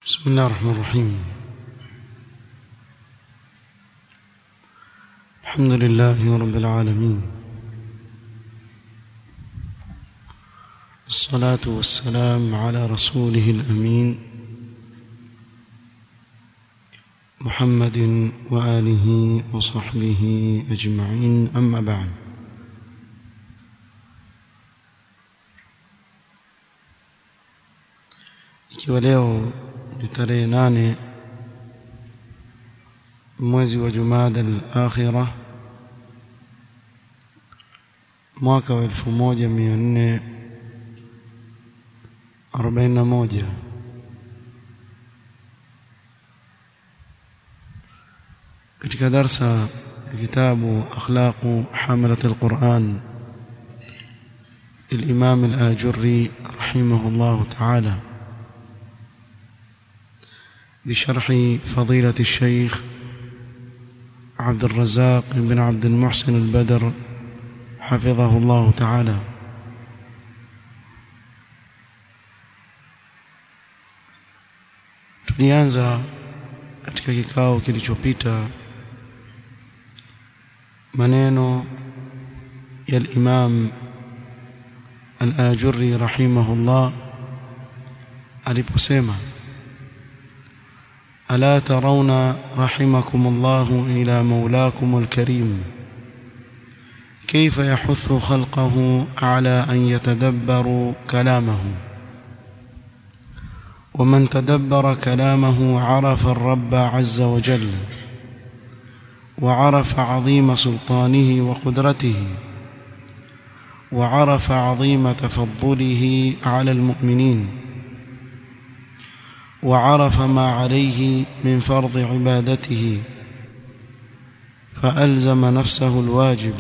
بسم الله الرحمن الرحيم الحمد لله رب العالمين الصلاة والسلام على رسوله الأمين محمد وآله وصحبه أجمعين أما بعد ikiwa leo ni tarehe nane mwezi wa Jumada al-Akhira mwaka wa 1441 katika darsa kitabu akhlaqu hamalat al-Quran للإمام الآجري رحمه الله تعالى بشرح فضيلة الشيخ عبد الرزاق بن عبد المحسن البدر حفظه الله تعالى tulianza katika kikao kilichopita maneno ya al-Imam al-Ajurri rahimahullah aliposema ألا ترون رحمكم الله إلى مولاكم الكريم كيف يحث خلقه على أن يتدبروا كلامه ومن تدبر كلامه عرف الرب عز وجل وعرف عظيم سلطانه وقدرته وعرف عظيم تفضله على المؤمنين وعرف ما عليه من فرض عبادته فألزم نفسه الواجب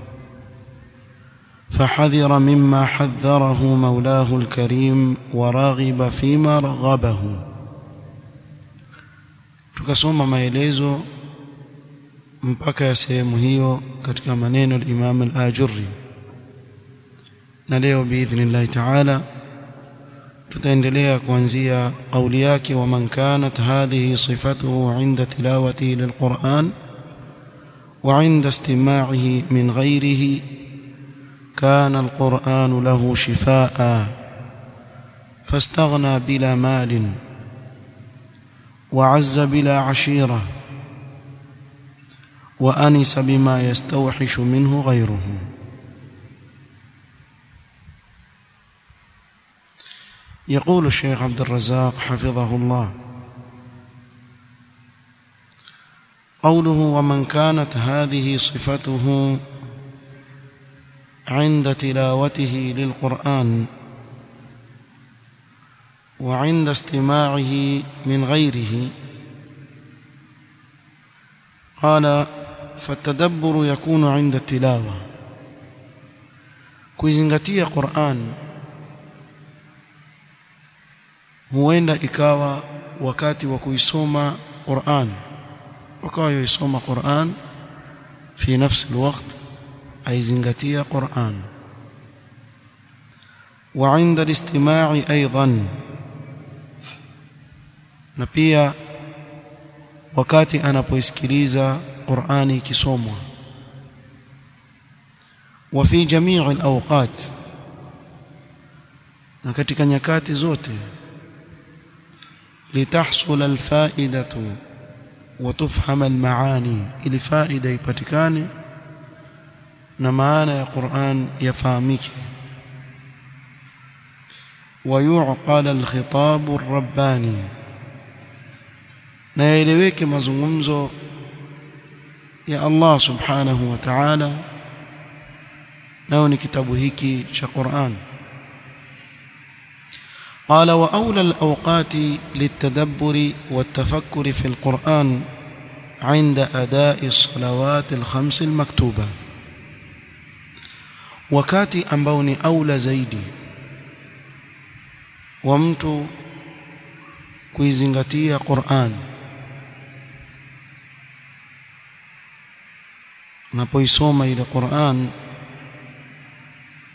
فحذر مما حذره مولاه الكريم ورغب فيما رغبه tukasoma maelezo mpaka ya sehemu hiyo katika maneno al-Imam al-Ajurri na leo biidhnillahi ta'ala tutaendelea kuanzia kauli yake wa man kanat hadhihi sifatuhu inda tilawatihi lilquran wa inda istima'ihi min ghayrihi kana alquran lahu shifaa fastaghna bila mal وعز بلا عشيره وانس بما يستوحش منه غيره يقول الشيخ عبد الرزاق حفظه الله قوله ومن كانت هذه صفته عند تلاوته للقرآن وعند استماعه من غيره قال فالتدبر يكون عند التلاوة كويزنغتية قرآن huenda ikawa wakati wa kuisoma Qur'an wakawa yoisoma Qur'an fi nafsi alwaqt aizingatia Qur'an wa 'inda alistima'i aidan na pia wakati anapoisikiliza Qur'ani ikisomwa wa fi jami'i alawqat na katika nyakati zote لتحصل الفائدة وتفهم المعاني ili faida ipatikane na maana ya Qur'an yafahamike ويعقل الخطاب الرباني na yaeleweke mazungumzo ya Allah subhanahu wa ta'ala nao ni kitabu hiki cha Qur'an قال وأولى الأوقات للتدبر والتفكر في القرآن عند أداء الصلوات الخمس المكتوبة wakati ambao ni aula zaidi wa mtu kuizingatia Qur'an unapoisoma ile Qur'an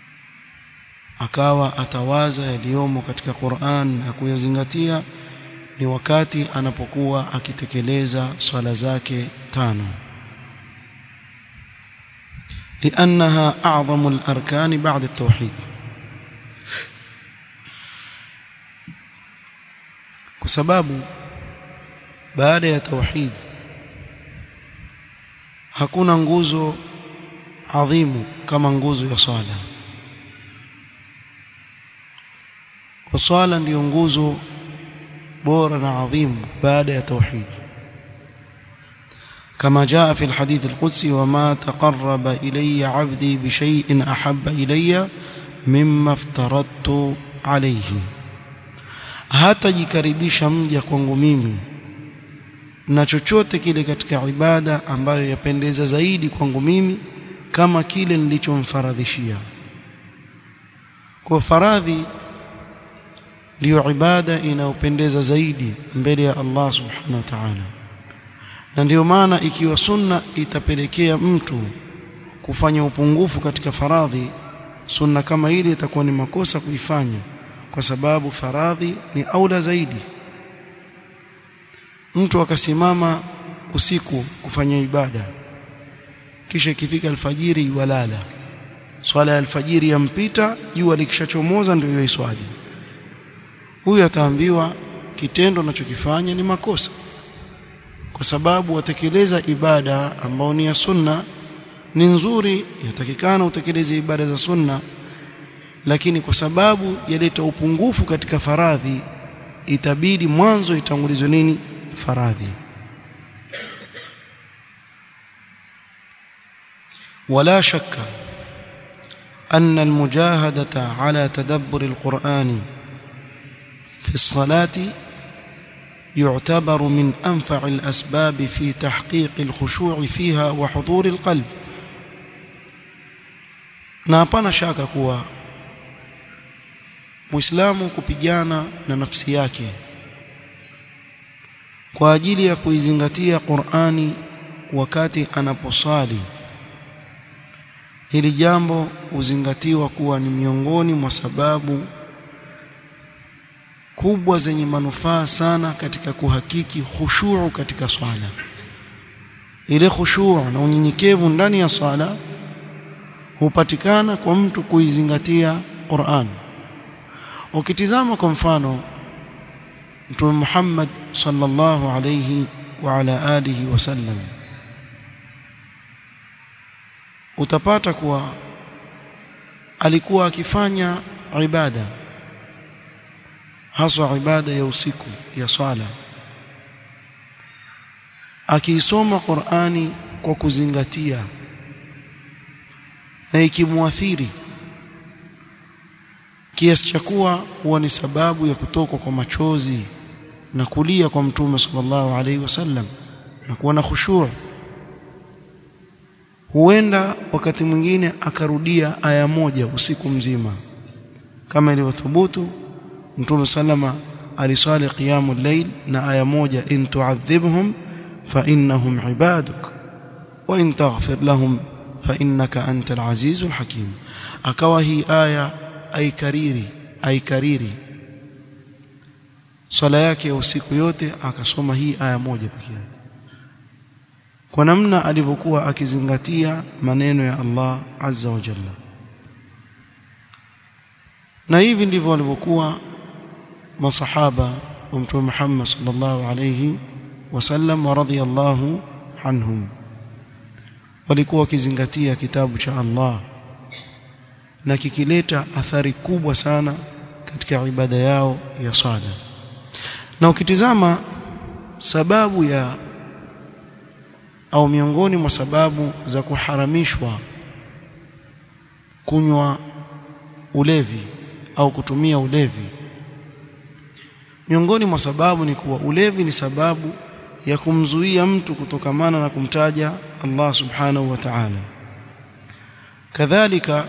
akawa atawaza yaliyomo katika Qur'an na kuyazingatia ni wakati anapokuwa akitekeleza swala zake tano لأنها أعظم الأركان بعد التوحيد كسباب بعد ya tauhid hakuna nguzo adhimu kama nguzo ya swala kwa swala ndiyo nguzo bora na adhimu baada ya tauhid كما جاء في الحديث القدسي وما تقرب إلي عبدي بشيء أحب إلي مما افترضت عليه hatajikaribisha mja kwangu mimi na chochote kile katika ibada ambayo yapendeza zaidi kwangu mimi kama kile nilichomfaradhishia kwa faradhi ndiyo ibada inayopendeza zaidi mbele ya Allah subhanahu wa ta'ala na ndiyo maana ikiwa sunna itapelekea mtu kufanya upungufu katika faradhi sunna kama ile itakuwa ni makosa kuifanya kwa sababu faradhi ni aula zaidi mtu akasimama usiku kufanya ibada kisha ikifika alfajiri walala swala ya alfajiri yampita jua likishachomoza ndio hiyo iswali huyu ataambiwa kitendo anachokifanya ni makosa kwa sababu watekeleza ibada ambao ni ya sunna ni nzuri yatakikana utekeleze ibada za sunna lakini kwa sababu yaleta upungufu katika faradhi itabidi mwanzo itangulizwe nini faradhi ولا شك أن المجاهدة على تدبر القرآن في الصلاة يعتبر من أنفع الأسباب في تحقيق الخشوع فيها وحضور القلب na hapana shaka kuwa Muislamu kupigana na nafsi yake kwa ajili ya kuizingatia Qur'ani wakati anaposali hili jambo huzingatiwa kuwa ni miongoni mwa sababu kubwa zenye manufaa sana katika kuhakiki khushuu katika swala ile khushuu na unyenyekevu ndani ya swala hupatikana kwa mtu kuizingatia Qur'an ukitizama kwa mfano Mtume Muhammad sallallahu alayhi wa ala alihi wasallam utapata kuwa alikuwa akifanya ibada haswa ibada ya usiku ya swala akiisoma Qur'ani kwa kuzingatia na ikimwathiri kiasi cha kuwa huwa ni sababu ya kutoka kwa machozi na kulia kwa mtume sallallahu alaihi wasallam na kuwa na khushu' huenda wakati mwingine akarudia aya moja usiku mzima kama ilivyothubutu mtume sallama alisali qiyamul layl na aya moja in tu'adhibhum fa innahum ibaduk wa in taghfir lahum fa innaka antal azizul hakim akawa hii aya aikariri aikariri swala yake ya usiku yote akasoma hii aya moja pekee yake kwa namna alivyokuwa akizingatia maneno ya Allah azza wa jalla na hivi ndivyo walivyokuwa masahaba wa mtume Muhammad sallallahu alayhi wasallam wa radiyallahu anhum walikuwa wakizingatia kitabu cha Allah na kikileta athari kubwa sana katika ibada yao ya swala na ukitizama sababu ya au miongoni mwa sababu za kuharamishwa kunywa ulevi au kutumia ulevi miongoni mwa sababu ni kuwa ulevi ni sababu ya kumzuia mtu kutokamana na kumtaja Allah subhanahu wa ta'ala kadhalika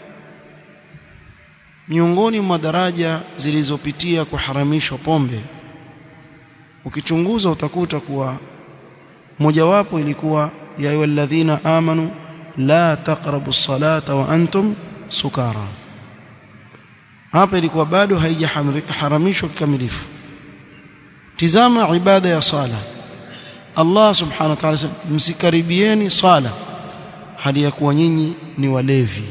miongoni mwa daraja zilizopitia kuharamishwa pombe ukichunguza utakuta kuwa mojawapo ilikuwa ya ayyuhalladhina amanu la taqrabu salata wa antum sukara hapa ilikuwa bado haijaharamishwa kikamilifu tizama ibada ya sala Allah subhanahu wa ta'ala msikaribieni sala hali ya kuwa nyinyi ni walevi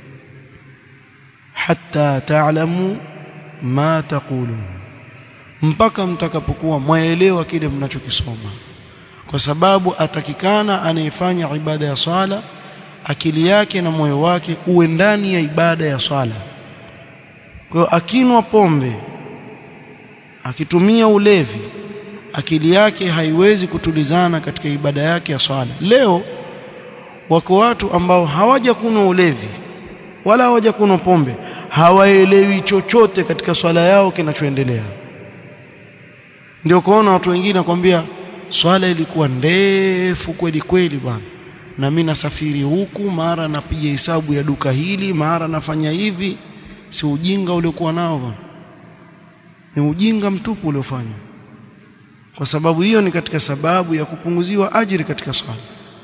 hatta ta'lamu ma taqulun mpaka mtakapokuwa mwaelewa kile mnachokisoma kwa sababu atakikana anayefanya ibada ya swala akili yake na moyo wake uwe ndani ya ibada ya swala kwa hiyo akinwa pombe akitumia ulevi akili yake haiwezi kutulizana katika ibada yake ya swala leo wako watu ambao hawaja kunywa ulevi wala hawaja kunywa pombe hawaelewi chochote katika swala yao kinachoendelea ndio kuona watu wengine nakwambia swala ilikuwa ndefu kweli kweli bwana na mimi nasafiri huku mara napiga hesabu ya duka hili mara nafanya hivi si ujinga uliokuwa nao bwana ni ujinga mtupu uliofanywa kwa sababu hiyo ni katika sababu ya kupunguziwa ajiri katika swala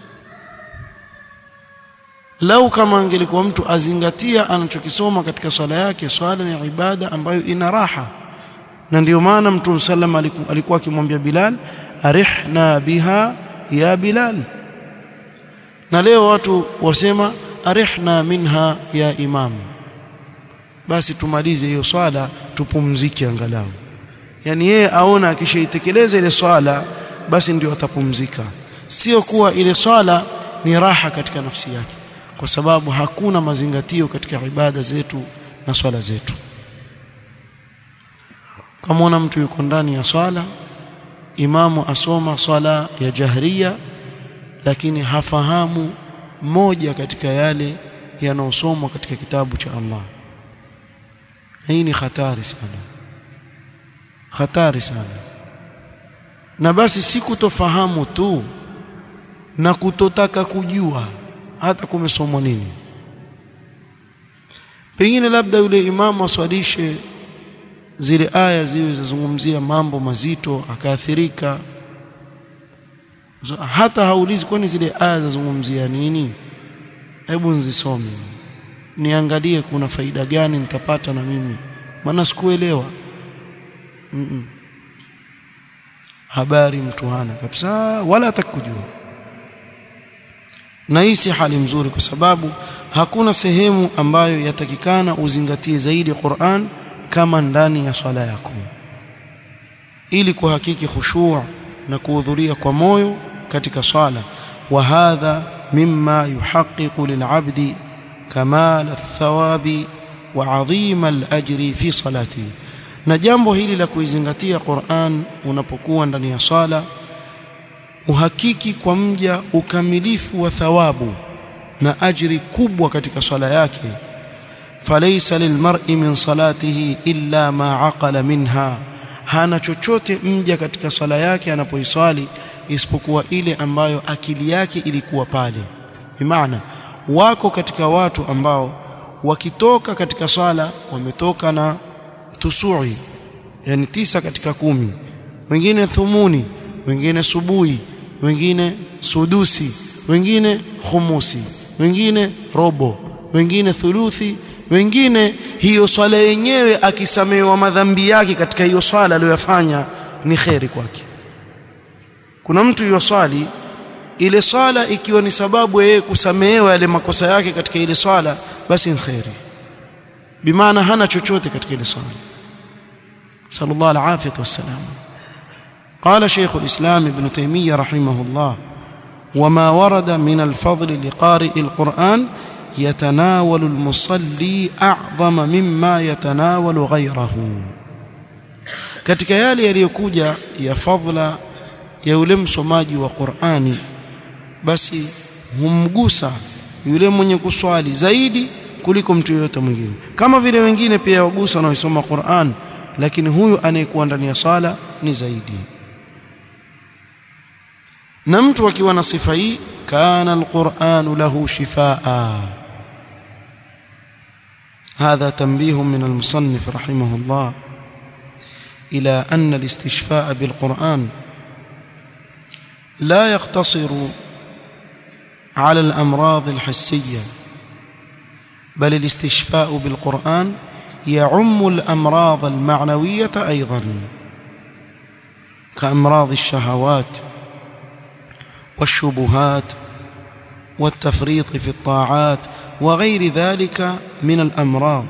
lau kama angelikuwa mtu azingatia anachokisoma katika swala yake swala ni ibada ambayo ina raha na ndio maana mtume sallam alikuwa akimwambia Bilal arihna biha ya Bilal na leo watu wasema arihna minha ya imam basi tumalize hiyo swala tupumzike angalau yani yeye aona akishaitekeleza ile swala basi ndio atapumzika sio kuwa ile swala ni raha katika nafsi yake kwa sababu hakuna mazingatio katika ibada zetu na swala zetu kama una mtu yuko ndani ya swala imamu asoma swala ya jahria lakini hafahamu moja katika yale yanayosomwa katika kitabu cha Allah hii ni hatari sana hatari sana na basi si kutofahamu tu na kutotaka kujua hata kumesomwa nini pengine labda yule imamu aswalishe zile aya ziwe zazungumzia mambo mazito akaathirika hata haulizi kwani zile aya zazungumzia nini hebu nzisome niangalie kuna faida gani nitapata na mimi maana sikuelewa mm -mm. habari mtu hana kabisa wala atakujua na hii si hali mzuri kwa sababu hakuna sehemu ambayo yatakikana uzingatie zaidi Qur'an kama ndani ya swala yako ili kuhakiki khushu' na kuhudhuria kwa moyo katika swala wa hadha mimma yuhaqqiqu lil'abdi kamal athawabi wa 'azima al-ajri fi salatihi na jambo hili la kuizingatia Qur'an unapokuwa ndani ya swala uhakiki kwa mja ukamilifu wa thawabu na ajri kubwa katika swala yake falaysa lilmar'i min salatihi illa ma aqala minha hana chochote mja katika swala yake anapoiswali isipokuwa ile ambayo akili yake ilikuwa pale bimaana wako katika watu ambao wakitoka katika swala wametoka na tusui yani tisa katika kumi wengine thumuni wengine subuhi wengine sudusi wengine khumusi wengine robo wengine thuluthi wengine hiyo swala yenyewe akisamehewa madhambi yake katika hiyo swala aliyoyafanya ni kheri kwake kuna mtu yoswali ile swala ikiwa ni sababu yeye kusamehewa yale makosa yake katika ile swala basi ni kheri bimaana hana chochote katika ile swala sallallahu alaihi wasallam قال شيخ الإسلام ابن تيمية رحمه الله وما ورد من الفضل لقارئ القرآن يتناول المصلي أعظم مما يتناول غيره katika yale yaliyokuja ya fadhila ya yule msomaji wa Qur'ani basi humgusa yule mwenye kuswali zaidi kuliko mtu yoyote mwingine kama vile wengine pia wagusa wanaosoma Qur'an lakini huyu anayekuwa ndani ya sala ni zaidi na mtu akiwa na sifa hii kana alquran lahu shifaa هذا تنبيه من المصنف رحمه الله إلى أن الاستشفاء بالقرآن لا يقتصر على الأمراض الحسية بل الاستشفاء بالقرآن يعم الأمراض المعنوية أيضا كأمراض الشهوات والشبهات والتفريط في الطاعات وغير ذلك من الأمراض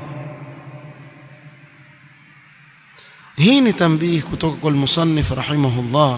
hii ni tambihi kutoka kwa musannif rahimahullah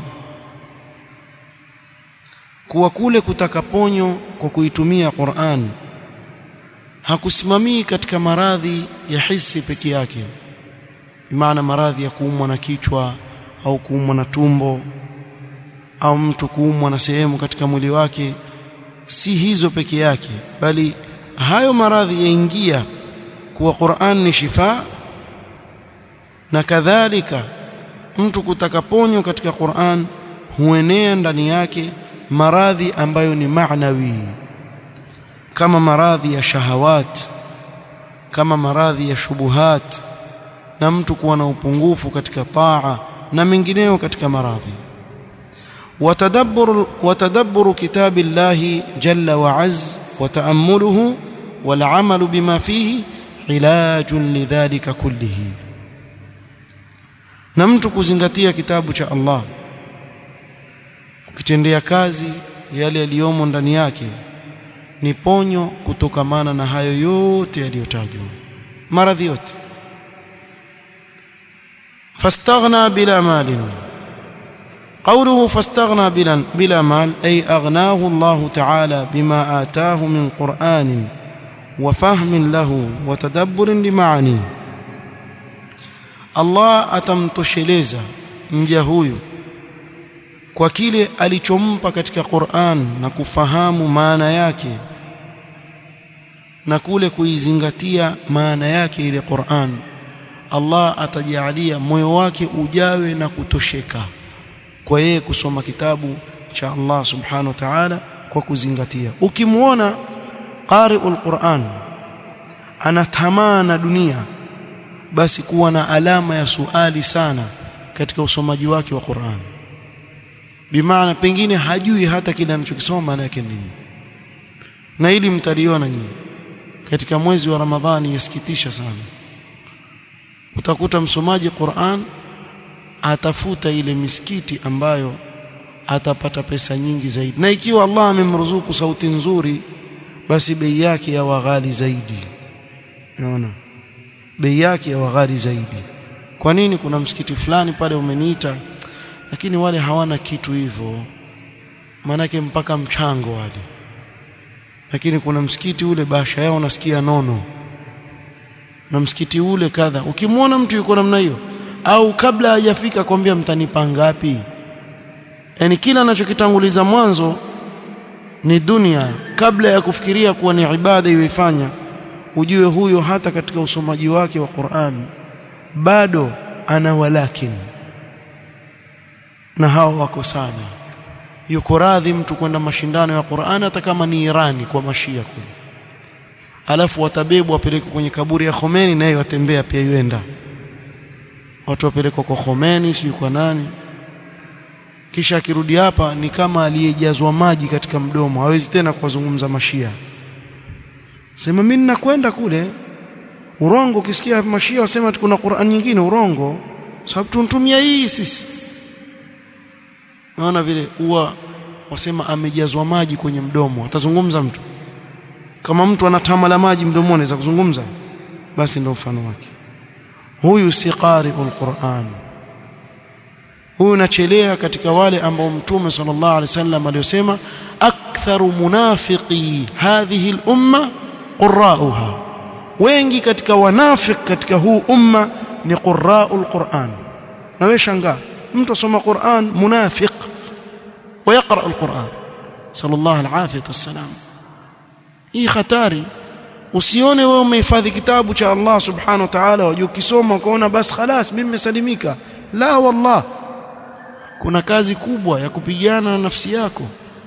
kuwa kule kutaka ponyo kwa kuitumia Qur'an hakusimamii katika maradhi ya hisi peke yake bimaana maradhi ya kuumwa na kichwa au kuumwa na tumbo au mtu kuumwa na sehemu katika mwili wake si hizo peke yake bali hayo maradhi yaingia kuwa Qur'an ni shifa na kadhalika mtu kutaka ponyo katika Qur'an huenea ndani yake maradhi ambayo ni maanawi kama maradhi ya shahawat kama maradhi ya shubuhat na mtu kuwa na upungufu katika taa na mengineyo katika maradhi watadabbur watadabbur kitabillahi jalla wa azz wa ta'ammuluhu wal 'amalu bima fihi ilajun lidhalika kullihi na mtu kuzingatia kitabu cha Allah ukitendea kazi yale yaliyomo ndani yake ni ponyo kutokamana na hayo yote yaliyotajwa maradhi yote fastaghna bila malin قوله فاستغنى بلا, بلا مال أي أغناه الله تعالى بما آتاه من قرآن وفهم له وتدبر لمعانيه Allah atamtosheleza mja huyu kwa kile alichompa katika Qur'an na kufahamu maana yake na kule kuizingatia maana yake ile Qur'an Allah atajalia moyo wake ujawe na kutosheka kwa yeye kusoma kitabu cha Allah subhanahu wa ta'ala kwa kuzingatia ukimwona qari'ul Qur'an ana tamaa na dunia basi kuwa na alama ya suali sana katika usomaji wake wa Qur'an bimaana pengine hajui hata kile anachokisoma maana yake nini na ili mtaliona nyinyi katika mwezi wa Ramadhani yasikitisha sana utakuta msomaji Qur'an atafuta ile misikiti ambayo atapata pesa nyingi zaidi na ikiwa Allah amemruzuku sauti nzuri basi bei yake ya waghali zaidi unaona bei yake ya waghali zaidi kwa nini kuna msikiti fulani pale umeniita lakini wale hawana kitu hivyo maanake mpaka mchango wale lakini kuna msikiti ule basha yao nasikia nono na msikiti ule kadha ukimwona mtu yuko namna hiyo au kabla hajafika kwambia mtanipa ngapi yani kila anachokitanguliza mwanzo ni dunia kabla ya kufikiria kuwa ni ibada iweifanya ujue huyo hata katika usomaji wake wa Qur'an bado ana walakin na hao wako sana yuko radhi mtu kwenda mashindano ya Qur'an hata kama ni Irani kwa mashia kule alafu watabebwa wapelekwe kwenye kaburi ya Khomeini naye watembea pia yuenda watu wapelekwa kwa Khomeini sio kwa nani kisha akirudi hapa ni kama aliyejazwa maji katika mdomo hawezi tena kuwazungumza mashia sema mimi ninakwenda kule urongo ukisikia mashia wasema kuna Qur'an nyingine urongo sababu tuntumia hii sisi naona vile huwa wasema amejazwa maji kwenye mdomo atazungumza mtu kama mtu anatamala maji mdomoni za kuzungumza basi ndio mfano wake huyu si qari'ul Qur'an huyu nachelea katika wale ambao mtume sallallahu alaihi wasallam aliyosema aktharu munafiqi hadhihi al-umma qurra'uha wengi katika wanafik katika huu umma ni qurra'ul Qur'an na wewe shangaa mtu asoma Qur'an munafiq ويقرأ القرآن صلى الله العافية والسلام hii hatari usione wewe umehifadhi kitabu cha Allah subhanahu wa ta'ala wajua ukisoma ukaona basi خلاص mimi nimesalimika la wallah kuna kazi kubwa ya kupigana na nafsi yako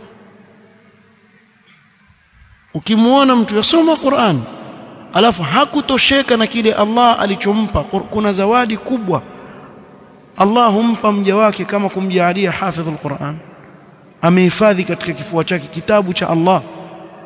ukimwona mtu yasoma Qur'an alafu hakutosheka na kile Allah alichompa kuna zawadi kubwa Allah humpa mja wake kama kumjaalia hafidhul Qur'an amehifadhi katika kifua chake kitabu cha Allah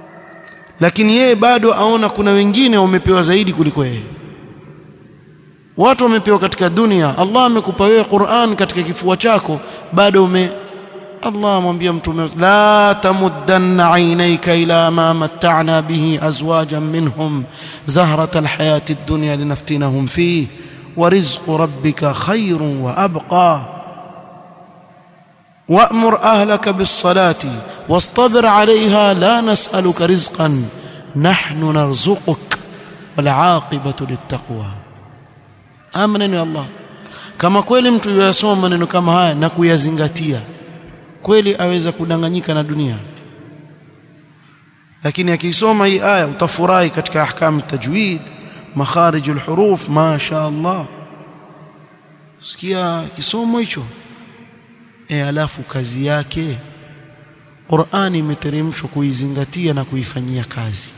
lakini yeye bado aona kuna wengine wamepewa zaidi kuliko yeye watu wamepewa katika dunia Allah amekupa wewe Qur'an katika kifua chako bado ume Allah amwambia mtume la tamuddanna aynayka ila ma matta'na bihi azwajan minhum zahrata alhayati ad-dunya linaftinahum fihi wa rizqu rabbika khayrun wa abqa وأمر أهلك بالصلاة واصطبر عليها لا نسألك رزقا نحن نرزقك والعاقبة للتقوى آمنا يا الله kama kweli mtu yasoma maneno kama haya na kuyazingatia kweli aweza kudanganyika na dunia lakini akisoma hii aya utafurahi katika ahkam tajwid makharij alhuruf ma sha Allah sikia kisomo hicho e alafu kazi yake Qur'ani imeteremshwa kuizingatia na kuifanyia kazi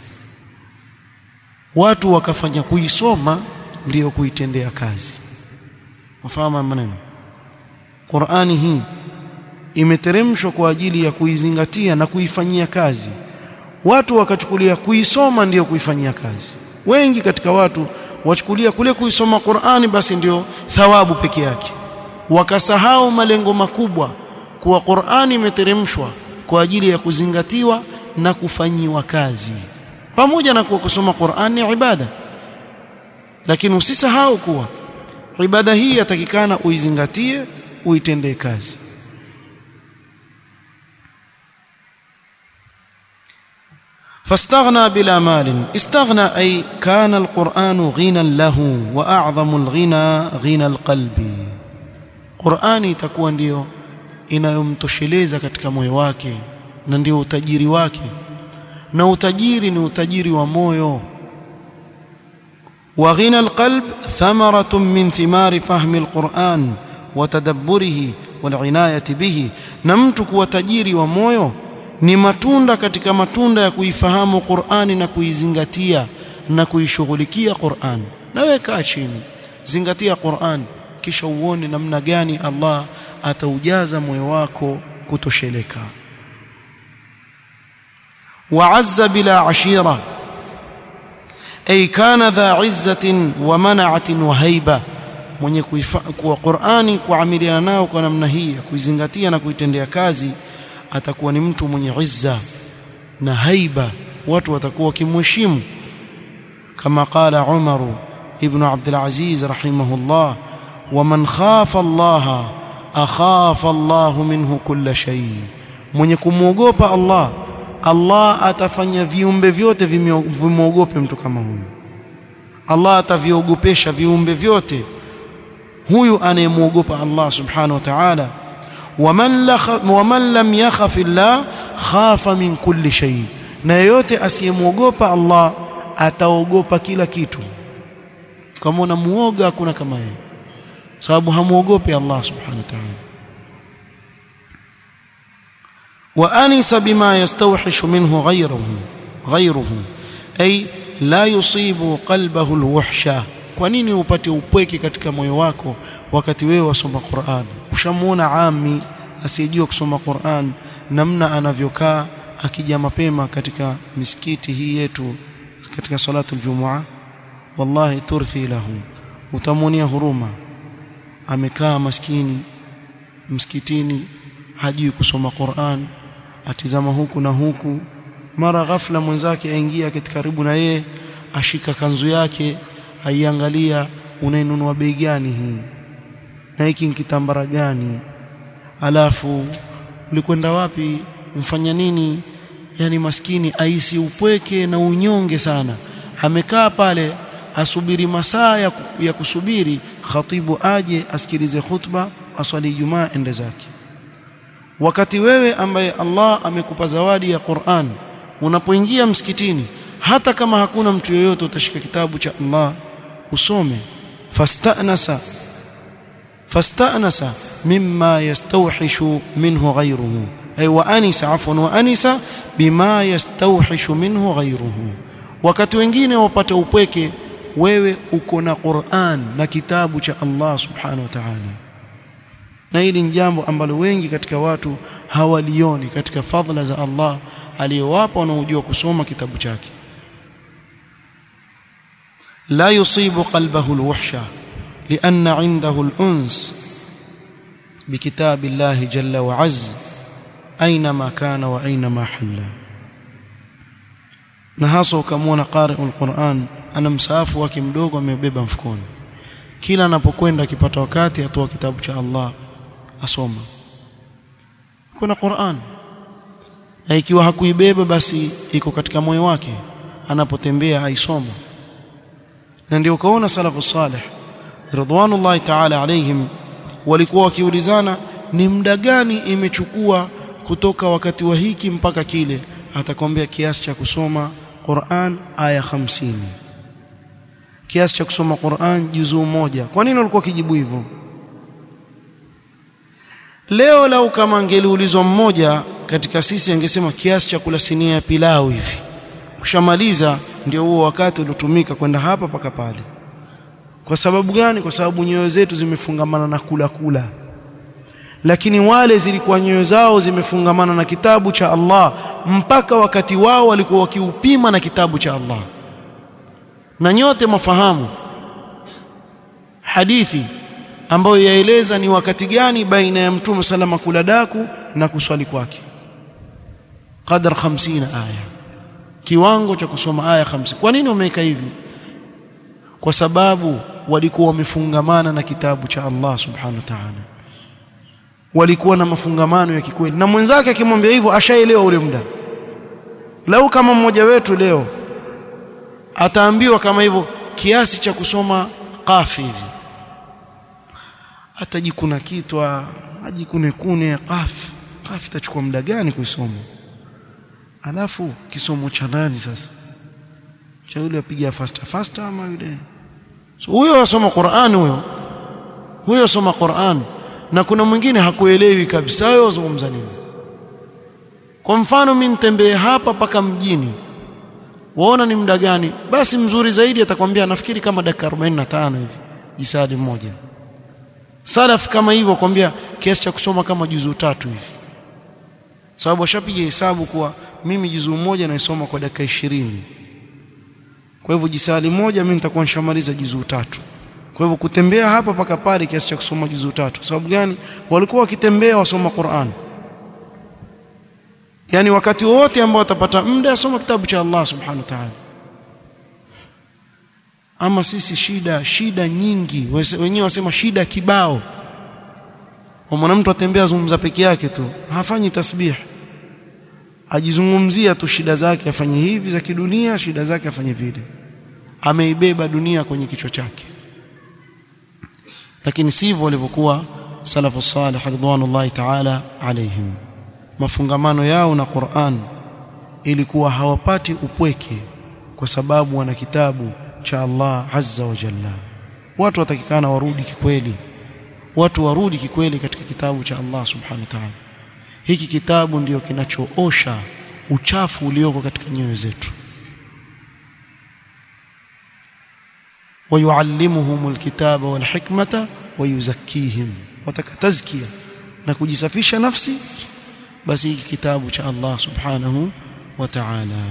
watu wakafanya kuisoma ndio kuitendea kazi wafahamu maneno Qur'ani hii imeteremshwa kwa ajili ya kuizingatia na kuifanyia kazi watu wakachukulia kuisoma ndiyo kuifanyia kazi wengi katika watu wachukulia kule kuisoma Qur'ani basi ndio thawabu peke yake wakasahau malengo makubwa kuwa Qur'ani imeteremshwa kwa ajili ya kuzingatiwa na kufanyiwa kazi pamoja na kuwa kusoma Qur'ani ni ibada lakini usisahau kuwa ibada hii yatakikana uizingatie uitendee kazi فاستغنى بلا مال استغنى أي كان القرآن غنى له وأعظم الغنى غنى القلب Qur'ani itakuwa ndiyo inayomtosheleza katika moyo wake na ndio utajiri wake na utajiri ni utajiri wa moyo wa ghina alqalb thamaratun min thimari fahmi alquran wa tadabburihi wal inayati bihi na mtu kuwa tajiri wa moyo ni matunda katika matunda ya kuifahamu Qur'ani na kuizingatia na kuishughulikia Qur'an na weka chini zingatia Qur'an kisha uone namna gani Allah ataujaza moyo wako kutosheleka wa'azza bila ashira ay kana dha izzatin wa mana'atin wa haiba mwenye kuwa Qur'ani kuamiliana nao kwa namna hii kuizingatia na kuitendea kazi atakuwa ni mtu mwenye izza na haiba watu watakuwa wakimheshimu kama qala Umar ibn Abdul Aziz rahimahullah ومن خاف الله أخاف الله منه كل شيء mwenye kumwogopa Allah Allah atafanya viumbe vyote vimwogope mtu kama huyu Allah ataviogopesha viumbe vyote huyu anayemwogopa Allah subhanahu wa ta'ala waman waman lam yakhaf Allah khafa min kulli shay na yeyote asiyemwogopa Allah ataogopa kila kitu kama unamuoga hakuna kama yeye sababu hamuogopi Allah subhanahu wa ta'ala wa anisa bima yastawhishu minhu ghayruhu ghayruhu ay la yusibu qalbahu alwahsha kwa nini upate upweke katika moyo wako wakati wewe wasoma Qur'an ushamuona ami asiyejua kusoma Qur'an namna anavyokaa akija mapema katika misikiti hii yetu katika salatu aljumua wallahi turthi lahu utamuonia huruma amekaa maskini msikitini hajui kusoma Qur'an atizama huku na huku mara ghafla mwenzake aingia katika karibu na yeye ashika kanzu yake aiangalia unainunua bei gani hii na hiki kitambara gani alafu ulikwenda wapi mfanya nini yani maskini aisi upweke na unyonge sana amekaa pale asubiri masaa ya, ya kusubiri khatibu aje asikilize khutba aswali Ijumaa ende zake wakati wewe ambaye Allah amekupa zawadi ya Qur'an unapoingia msikitini hata kama hakuna mtu yoyote utashika kitabu cha Allah usome fastanasa fastanasa mimma yastawhishu minhu ghayruhu ay wa anisa afwan wa anisa bima yastawhishu minhu ghayruhu wakati wengine wapata upweke wewe uko na Qur'an na kitabu cha Allah subhanahu wa ta'ala na hili ni jambo ambalo wengi katika watu hawalioni katika fadhila za Allah aliyowapa wanaojua kusoma kitabu chake la yusibu qalbahu alwahsha لأن عنده الأنس بكتاب الله جل وعز أينما كان وأينما حل na hasa ukamwona qari'ul Qur'an ana msaafu wake mdogo amebeba mfukoni kila anapokwenda akipata wakati atoa kitabu cha Allah asoma kuna Qur'an na ikiwa hakuibeba basi iko katika moyo wake anapotembea aisoma na ndio ukaona salafu salih ridwanullahi ta'ala alaihim walikuwa wakiulizana ni muda gani imechukua kutoka wakati wa hiki mpaka kile atakwambia kiasi cha kusoma Qur'an aya 50 kiasi cha kusoma Qur'an juzuu moja kwa nini walikuwa kijibu hivyo leo lau kama angeliulizwa mmoja katika sisi angesema kiasi cha kula sinia ya pilau hivi kushamaliza ndio huo wakati uliotumika kwenda hapa paka pale kwa sababu gani kwa sababu nyoyo zetu zimefungamana na kula kula lakini wale zilikuwa nyoyo zao zimefungamana na kitabu cha Allah mpaka wakati wao walikuwa wakiupima na kitabu cha Allah na nyote mafahamu hadithi ambayo yaeleza ni wakati gani baina ya mtume salama kula daku na kuswali kwake qadar 50 aya kiwango cha kusoma aya 50 kwa nini wameweka hivi kwa sababu walikuwa wamefungamana na kitabu cha Allah subhanahu wa ta'ala walikuwa na mafungamano ya kikweli na mwenzake akimwambia hivyo ashaelewa ule muda lau kama mmoja wetu leo ataambiwa kama hivyo kiasi cha kusoma qafi hivi atajikuna kitwa ajikune kune qaf qaf itachukua muda gani kuisoma alafu kisomo cha nani sasa cha yule apiga faster faster ama yule so, huyo asoma Qur'an huyo huyo asoma Qur'an na kuna mwingine hakuelewi kabisa wewe wazungumza nini kwa mfano mimi nitembee hapa paka mjini waona ni muda gani basi mzuri zaidi atakwambia nafikiri kama dakika 45 hivi jisadi mmoja salaf kama hivyo kwambia kiasi cha kusoma kama juzuu tatu hivi sababu washapiga hesabu kuwa mimi juzuu moja naisoma kwa dakika 20 kwa hivyo jisali moja mimi nitakuwa nishamaliza juzuu tatu kwa hivyo kutembea hapa paka pale kiasi cha kusoma juzuu tatu sababu gani walikuwa wakitembea wasoma Qur'an yani wakati wote ambao watapata muda asoma kitabu cha Allah subhanahu wa ta'ala ama sisi shida shida nyingi wenyewe wasema shida kibao mwana mtu atembea zungumza peke yake tu hafanyi tasbih ajizungumzia tu shida zake afanye hivi za kidunia shida zake afanye vile ameibeba dunia kwenye kichwa chake lakini sivyo walivyokuwa salafu salih ridwanullahi ta'ala alaihim mafungamano yao na Qur'an ilikuwa hawapati upweke kwa sababu wana kitabu cha Allah azza wa jalla watu watakikana warudi kikweli watu warudi kikweli katika kitabu cha Allah subhanahu wa ta'ala hiki kitabu ndiyo kinachoosha uchafu ulioko katika nyoyo zetu ويعلمهم الكتاب والحكمة ويزكيهم وتكتزكية na kujisafisha nafsi basi hiki kitabu cha Allah subhanahu wa ta'ala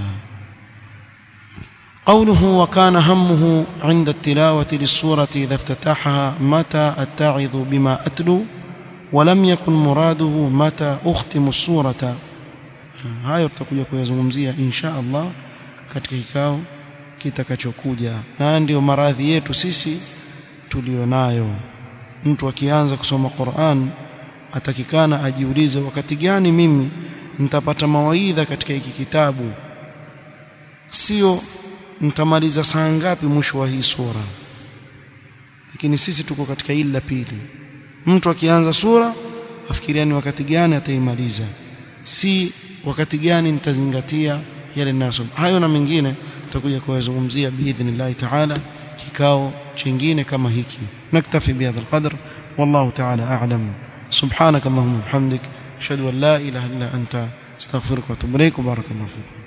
قوله وكان همه عند التلاوة للسورة إذا افتتحها متى أتعظ بما أتلو ولم يكن مراده متى أختم السورة hayo tutakuja kuyazungumzia insha Allah katika kikao kitakachokuja na ndio maradhi yetu sisi tulionayo mtu akianza kusoma Qur'an atakikana ajiulize wakati gani mimi nitapata mawaidha katika hiki kitabu sio nitamaliza saa ngapi mwisho wa hii sura lakini sisi tuko katika hili la pili mtu akianza sura afikiria ni wakati gani ataimaliza si wakati gani nitazingatia yale ninayosoma hayo na mengine tutakuja kuyazungumzia biidhnillah ta'ala kikao chingine kama hiki naktafi bihadha alqadr wallahu ta'ala a'lam subhanak allahumma bihamdik ashhadu an la ilaha illa anta astaghfiruka wa atubu ilaik barakallahu fiik